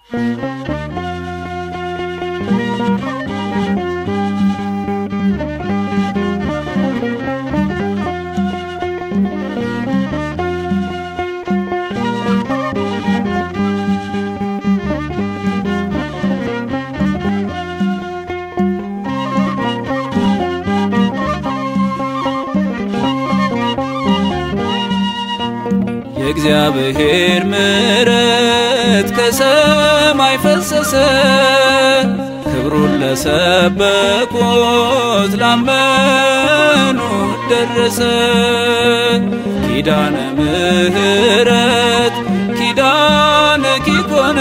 የእግዚአብሔር ምሕረት ከሰማይ ፈሰሰ ክብሩን ለሰበኩት ላመኑት ደረሰ። ኪዳነ ምሕረት ኪዳነ ኪኮነ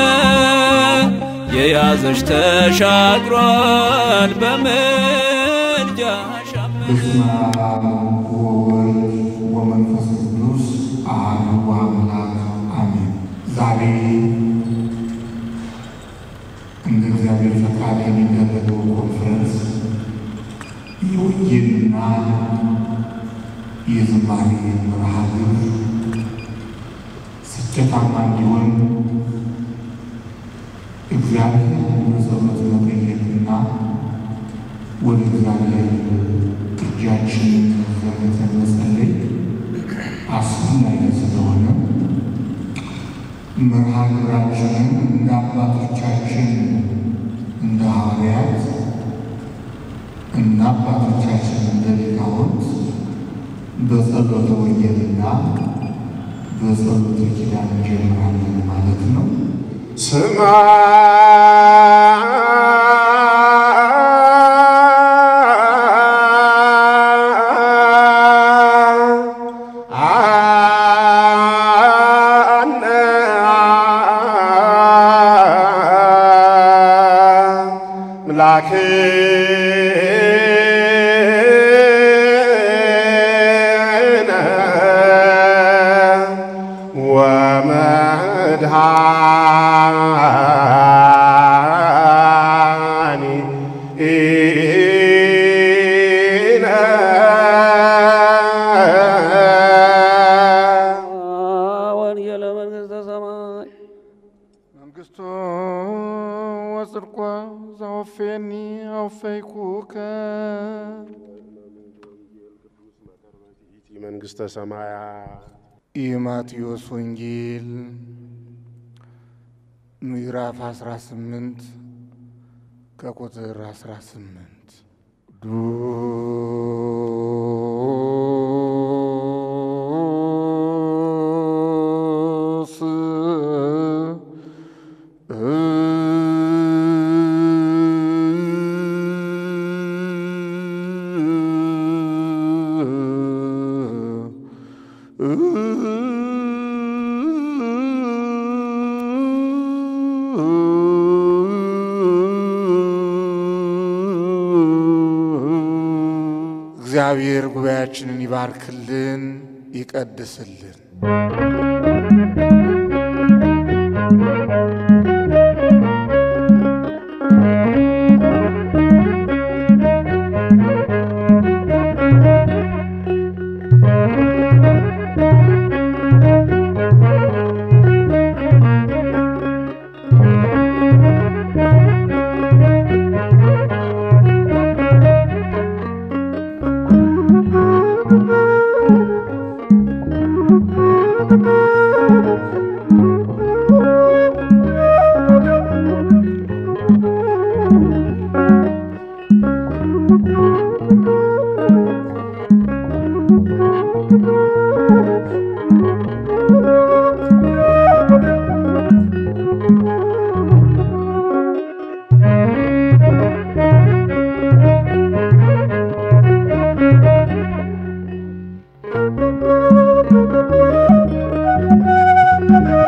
የያዘሽ ተሻግሯል በምልጃሽ በስመ አብ ወወልድ ወመንፈስ ቅዱስ አሐዱ አምላክ አሜን። ዛሬ እንደ እግዚአብሔር ፈቃድ የሚደረገው ኮንፈረንስ የወንጌልና የዝማሬ መርሃ ግብር ስኬታማ እንዲሆን እግዚአብሔር በጸሎት መጠየቅና ወደ እግዚአብሔር እጃችንን ዘርግተን መጸለይ አስፈላጊ ስለሆነ መርሃ ግብራችንን እንደ አባቶቻችን እንደ ሐዋርያት እና አባቶቻችን እንደ ሊቃውንት በጸሎተ ወንጌልና በጸሎተ ኪዳን እንጀምራለን ማለት ነው። ስማ ወንጌለ መንግሥተ ሰማይ መንግስቱ ወጽድቆ ዘወፌኒ አውፈይኩከ መንግሥተ ሰማያ የማቴዎስ ወንጌል ምዕራፍ 18 ከቁጥር 18 ቅዱስ እግዚአብሔር ጉባኤያችንን ይባርክልን፣ ይቀድስልን። አ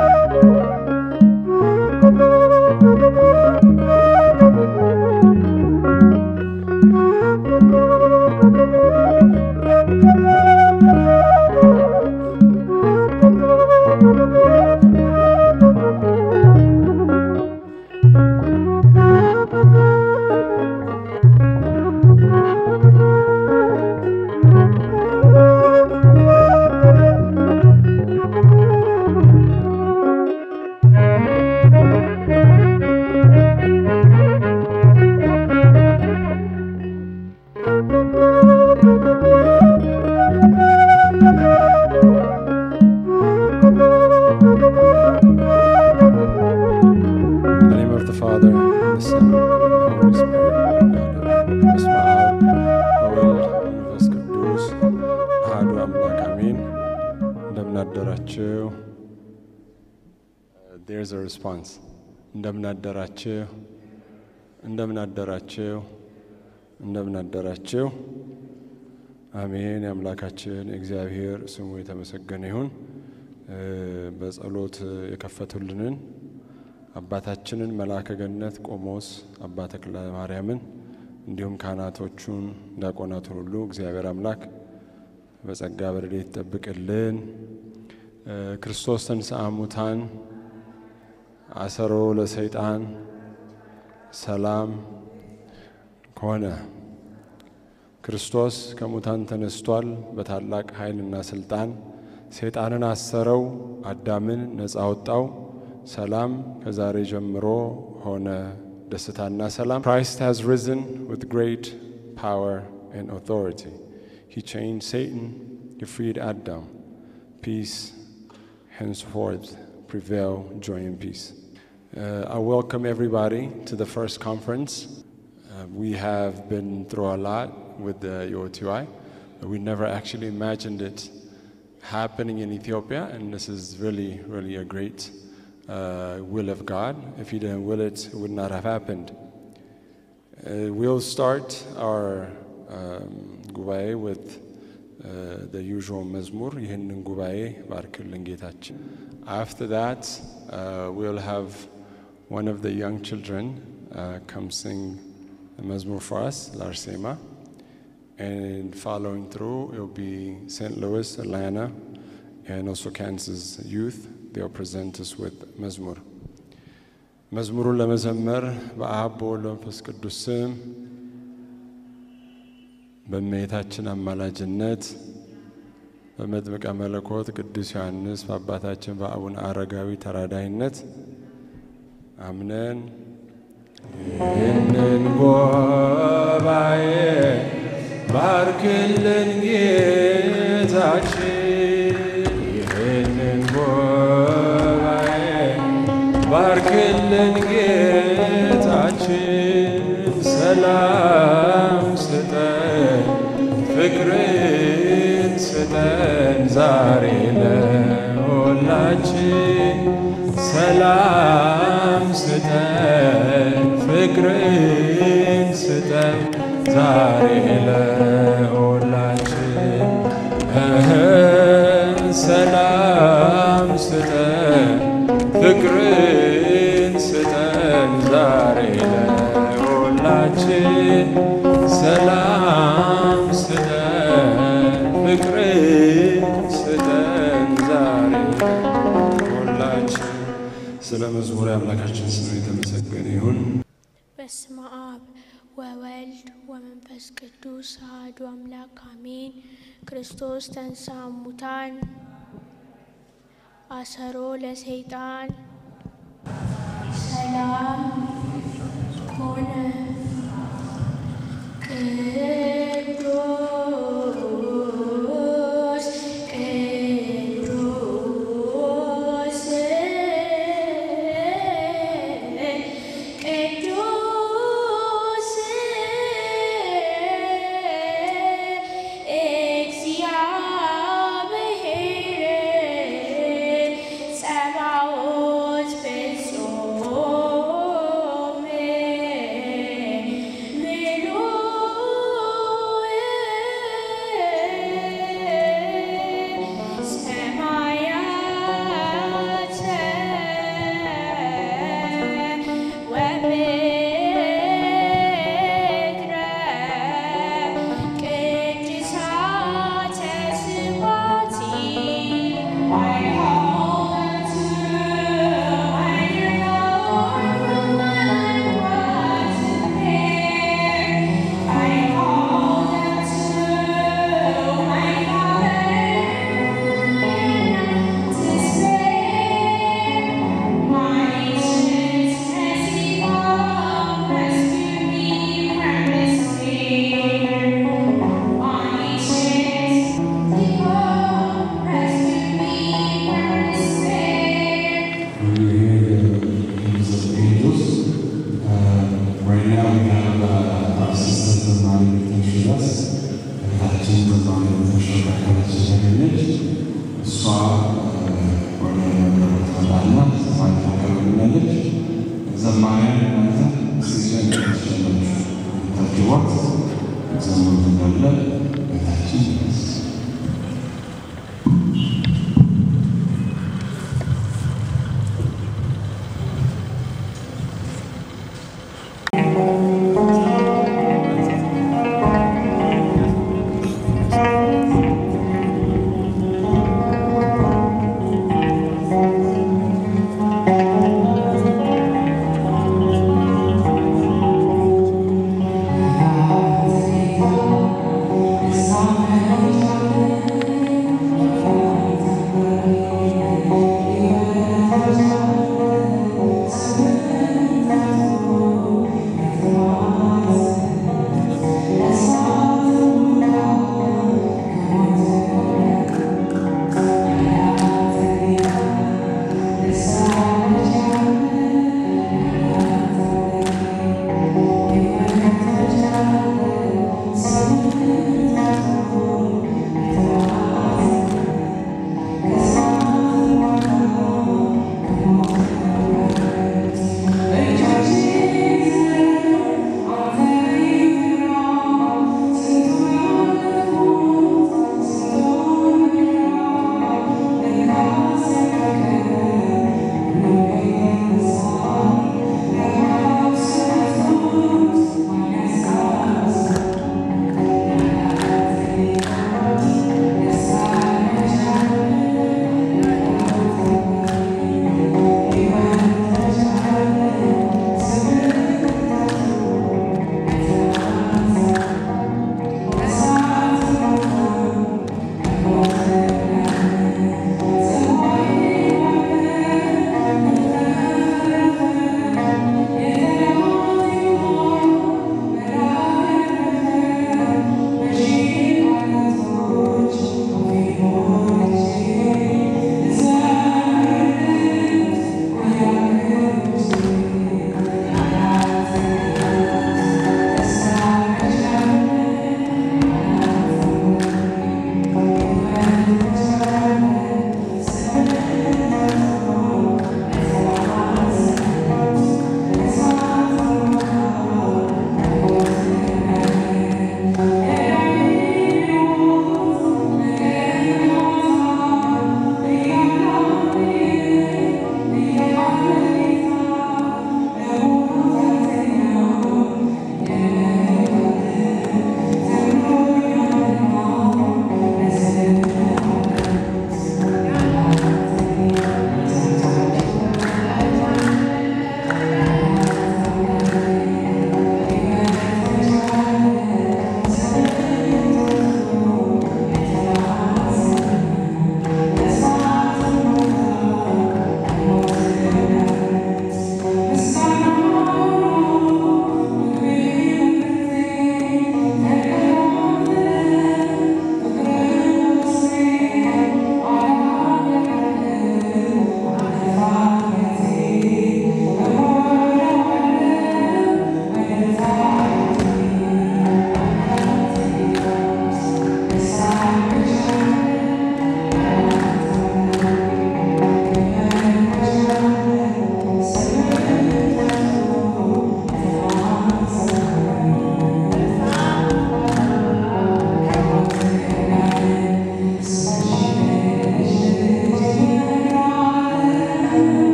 there's a response. እንደምን አደራችሁ፣ እንደምን አደራችሁ፣ እንደምን አደራችሁ። አሜን። የአምላካችን የእግዚአብሔር ስሙ የተመሰገነ ይሁን። እ፣ በጸሎት የከፈቱልንን አባታችንን መልአከ ገነት ቆሞስ አባ ተክለ ማርያምን እንዲሁም ካህናቶቹን ዲያቆናቱን ሁሉ እግዚአብሔር አምላክ በጸጋ በረድኤት ይጠብቅልን። እ፣ ክርስቶስ ተንሥአ እሙታን አሰሮ ለሰይጣን ሰላም ከሆነ ክርስቶስ ከሙታን ተነስቷል። በታላቅ ኃይልና ስልጣን ሰይጣንን አሰረው፣ አዳምን ነፃ አወጣው። ሰላም ከዛሬ ጀምሮ ሆነ፣ ደስታና ሰላም። Christ has risen with great power and authority. He chained Satan, he freed Adam. Peace henceforth prevail, joy and peace. Uh, I welcome everybody to the first conference. Uh, we have been through a lot with the UOTY. We never actually imagined it happening in Ethiopia, and this is really, really a great uh, will of God. If He didn't will it, it would not have happened. Uh, we'll start our um, ጉባኤ with uh, the usual መዝሙር ይህንን ጉባኤ ባርክልን ጌታችን። After that, uh, we'll have one of the young children uh, come sing the መዝሙር for us, Larsema. And following through, it'll be St. Louis, Atlanta, and also Kansas youth. They'll present us with መዝሙር። መዝሙሩን ለመዘመር በአብ በወልድ በመንፈስ ቅዱስ ስም በእመቤታችን አማላጅነት በመጥምቀ መለኮት ቅዱስ ዮሐንስ በአባታችን በአቡነ አረጋዊ ተራዳይነት አምነን ይህንን ጉባኤ ባርክልን ጌታችን፣ ይህንን ጉባኤ ባርክልን ጌታችን፣ ሰላም ስጠን፣ ፍቅርን ስጠን ዛሬ ለሁላችን ሰላም ስጠን ፍቅርን ስጠን ዛሬ ለሁላችን እህ ሰላም ስጠን ፍቅርን ስጠን ዛሬ ለሁላችን ሰላም ስጠን ፍቅርን ስጠን ዛሬ ሁላችን ስለ መዝሙር አምላካችን ስም የተመሰገነ ይሁን። በስመ አብ ወወልድ ወመንፈስ ቅዱስ አሐዱ አምላክ አሜን። ክርስቶስ ተንሥአ እሙታን አሰሮ ለሰይጣን ሰላም ኮነ።